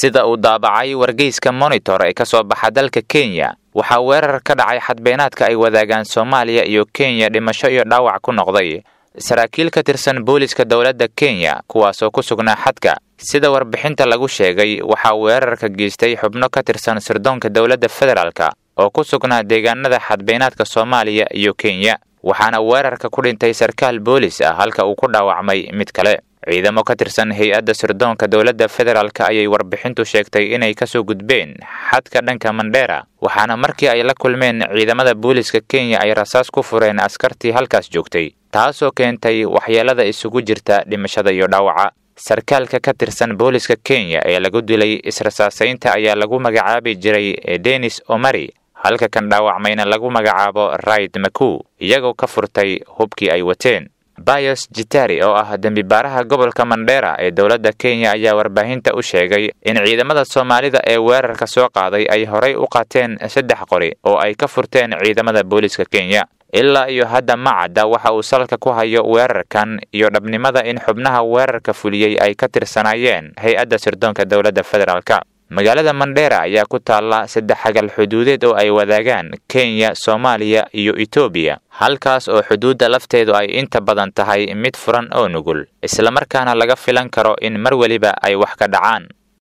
sida uu daabacay wargeyska monitor ee ka soo baxa dalka kenya waxaa weerar ka dhacay xadbeenaadka ay wadaagaan soomaaliya iyo kenya dhimasho iyo dhaawac ku noqday saraakiil ka tirsan booliska dowladda kenya kuwaasoo ku sugnaa xadka sida warbixinta lagu sheegay waxaa weerarka geystay xubno ka tirsan sirdoonka dowladda federaalka oo ku sugnaa deegaanada xadbeenaadka soomaaliya iyo kenya waxaana weerarka ku dhintay sarkaal boolis ah halka uu ku dhaawacmay mid kale ciidamo ka tirsan hay-adda sirdoonka dowladda federaalk ayay warbixintu sheegtay inay kasoo gudbeen xadka dhanka mandheera waxaana markii ay la kulmeen ciidamada booliska kenya ay rasaas ku fureen askartii halkaas joogtay taasoo keentay waxyeelada isugu jirta dhimashada iyo dhaawaca sarkaalka ka tirsan booliska kenya ee lagu dilay israsaasaynta ayaa lagu magacaabi jiray denis omari halka kan dhaawacmayna lagu magacaabo raid maku iyagoo ka furtay hubkii ay wateen bayos jitari oo ah dembibaaraha gobolka mandheera ee dowladda kenya ayaa warbaahinta u sheegay in ciidamada soomaalida ee weerarka soo qaaday ay horay u qaateen saddex qori oo ay ka furteen ciidamada booliska kenya ilaa iyo hadda ma cadda waxa uu salka ku hayo weerarkan iyo dhabnimada in xubnaha weerarka fuliyey ay ka tirsanaayeen hay-adda sirdoonka dowladda federaalk magaalada mandheera ayaa ku taalla saddex xagal xuduudeed oo ay wadaagaan kenya soomaaliya iyo etoobiya halkaas oo xuduudda lafteedu ay inta badan tahay mid furan oo nugul islamarkaana laga filan karo in mar weliba ay wax ka dhacaan